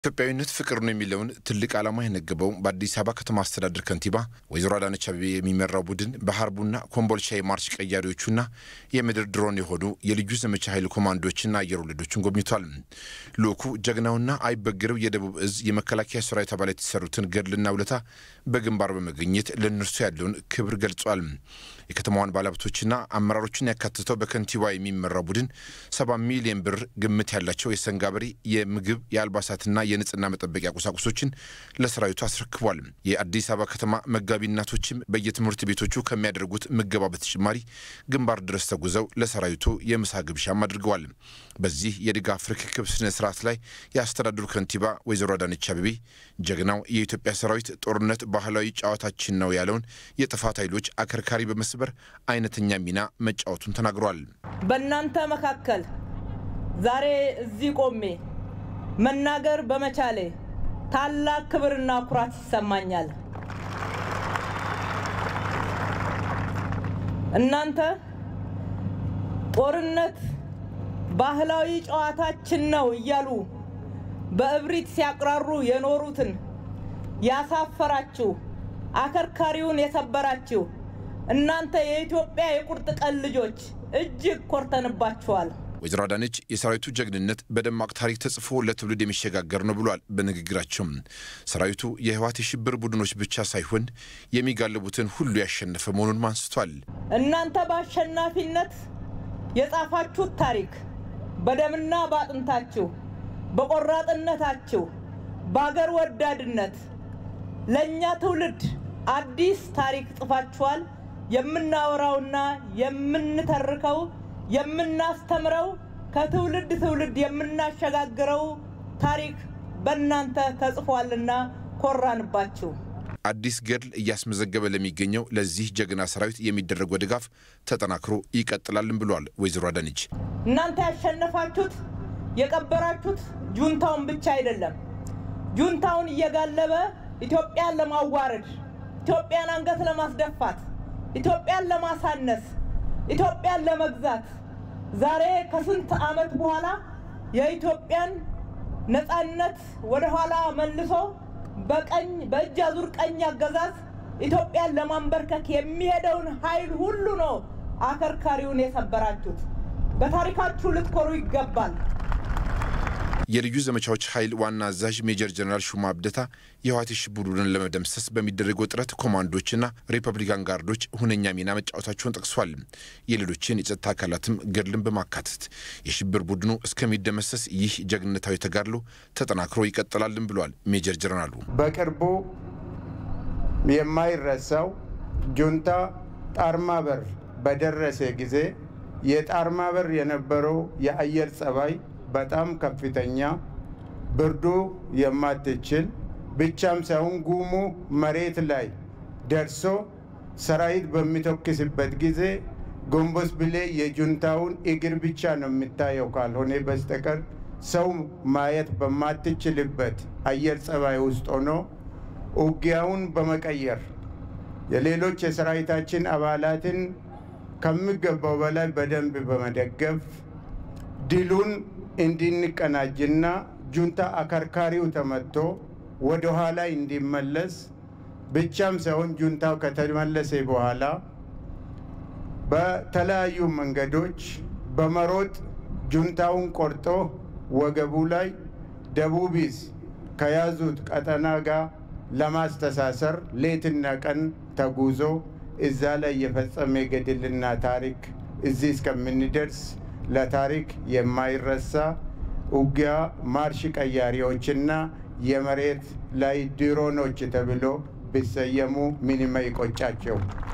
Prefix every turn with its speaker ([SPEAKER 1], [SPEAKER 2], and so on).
[SPEAKER 1] ኢትዮጵያዊነት ፍቅር ነው የሚለውን ትልቅ ዓላማ የነገበው በአዲስ አበባ ከተማ አስተዳደር ከንቲባ ወይዘሮ አዳነች አቤቤ የሚመራው ቡድን በሀርቡና ኮምቦልቻ የማርች ቀያሪዎቹና የምድር ድሮን የሆኑ የልዩ ዘመቻ ኃይል ኮማንዶዎችና አየር ወለዶችን ጎብኝቷል። ልዑኩ ጀግናውና አይበግረው የደቡብ እዝ የመከላከያ ሰራዊት አባላት የተሰሩትን ገድልና ውለታ በግንባር በመገኘት ለእነርሱ ያለውን ክብር ገልጿል። የከተማዋን ባለሀብቶችና አመራሮችን ያካትተው በከንቲባ የሚመራው ቡድን ሰባ ሚሊዮን ብር ግምት ያላቸው የሰንጋ በሬ፣ የምግብ፣ የአልባሳትና የንጽህና መጠበቂያ ቁሳቁሶችን ለሰራዊቱ አስረክቧል። የአዲስ አበባ ከተማ መጋቢ እናቶችም በየትምህርት ቤቶቹ ከሚያደርጉት ምገባ በተጨማሪ ግንባር ድረስ ተጉዘው ለሰራዊቱ የምሳ ግብዣም አድርገዋል። በዚህ የድጋፍ ርክክብ ስነ ስርዓት ላይ የአስተዳደሩ ከንቲባ ወይዘሮ አዳነች አቤቤ ጀግናው የኢትዮጵያ ሰራዊት ጦርነት ባህላዊ ጨዋታችን ነው ያለውን የጥፋት ኃይሎች አከርካሪ በመስበር አይነተኛ ሚና መጫወቱን ተናግረዋል።
[SPEAKER 2] በእናንተ መካከል ዛሬ እዚህ ቆሜ መናገር በመቻሌ ታላቅ ክብርና ኩራት ይሰማኛል። እናንተ ጦርነት ባህላዊ ጨዋታችን ነው እያሉ በእብሪት ሲያቅራሩ የኖሩትን ያሳፈራችሁ፣ አከርካሪውን የሰበራችሁ እናንተ የኢትዮጵያ የቁርጥ ቀን ልጆች እጅግ ኮርተንባችኋል።
[SPEAKER 1] ወይዘሮ አዳነች የሰራዊቱ ጀግንነት በደማቅ ታሪክ ተጽፎ ለትውልድ የሚሸጋገር ነው ብሏል። በንግግራቸውም ሰራዊቱ የህወሓት የሽብር ቡድኖች ብቻ ሳይሆን የሚጋልቡትን ሁሉ ያሸነፈ መሆኑን አንስቷል።
[SPEAKER 2] እናንተ በአሸናፊነት የጻፋችሁት ታሪክ በደምና በአጥንታችሁ፣ በቆራጥነታችሁ፣ በአገር ወዳድነት ለእኛ ትውልድ አዲስ ታሪክ ጽፋችኋል። የምናወራውና የምንተርከው የምናስተምረው ከትውልድ ትውልድ የምናሸጋግረው ታሪክ በእናንተ ተጽፏልና ኮራንባችሁ።
[SPEAKER 1] አዲስ ገድል እያስመዘገበ ለሚገኘው ለዚህ ጀግና ሰራዊት የሚደረገው ድጋፍ ተጠናክሮ ይቀጥላልን ብሏል ወይዘሮ አዳነች።
[SPEAKER 2] እናንተ ያሸነፋችሁት የቀበራችሁት ጁንታውን ብቻ አይደለም። ጁንታውን እየጋለበ ኢትዮጵያን ለማዋረድ፣ ኢትዮጵያን አንገት ለማስደፋት፣ ኢትዮጵያን ለማሳነስ፣ ኢትዮጵያን ለመግዛት ዛሬ ከስንት ዓመት በኋላ የኢትዮጵያን ነፃነት ወደኋላ መልሶ በቀኝ በእጅ አዙር ቀኝ አገዛዝ ኢትዮጵያን ለማንበርከክ የሚሄደውን ኃይል ሁሉ ነው አከርካሪውን የሰበራችሁት። በታሪካችሁ ልትኮሩ ይገባል።
[SPEAKER 1] የልዩ ዘመቻዎች ኃይል ዋና አዛዥ ሜጀር ጀነራል ሹማ አብደታ የህወሓት የሽብር ቡድንን ለመደምሰስ በሚደረገው ጥረት ኮማንዶችና ሪፐብሊካን ጋርዶች ሁነኛ ሚና መጫወታቸውን ጠቅሷል። የሌሎችን የጸጥታ አካላትም ገድልን በማካተት የሽብር ቡድኑ እስከሚደመሰስ ይህ ጀግንነታዊ ተጋድሎ ተጠናክሮ ይቀጥላልን ብሏል ሜጀር ጀነራሉ።
[SPEAKER 3] በቅርቡ የማይረሳው ጁንታ ጣርማ በር በደረሰ ጊዜ የጣርማ በር የነበረው የአየር ጸባይ በጣም ከፍተኛ ብርዱ የማትችል ብቻም ሳይሆን ጉሙ መሬት ላይ ደርሶ ሰራዊት በሚተኩስበት ጊዜ ጎንበስ ብሌ የጁንታውን እግር ብቻ ነው የሚታየው ካልሆነ በስተቀር ሰው ማየት በማትችልበት አየር ጸባይ ውስጥ ሆኖ ውጊያውን በመቀየር የሌሎች የሰራዊታችን አባላትን ከሚገባው በላይ በደንብ በመደገፍ ድሉን እንድንቀናጅና ጁንታ አከርካሪው ተመቶ ወደ ኋላ እንዲመለስ ብቻም ሳይሆን ጁንታው ከተመለሰ በኋላ በተለያዩ መንገዶች በመሮጥ ጁንታውን ቆርጦ ወገቡ ላይ ደቡቢዝ ከያዙት ቀጠና ጋር ለማስተሳሰር ሌትና ቀን ተጉዞ እዛ ላይ የፈጸመ ገድልና ታሪክ እዚህ እስከምንደርስ ለታሪክ የማይረሳ ውጊያ ማርሽ ቀያሪዎችና የመሬት ላይ ድሮኖች ተብሎ ቢሰየሙ ምንም አይቆጫቸው።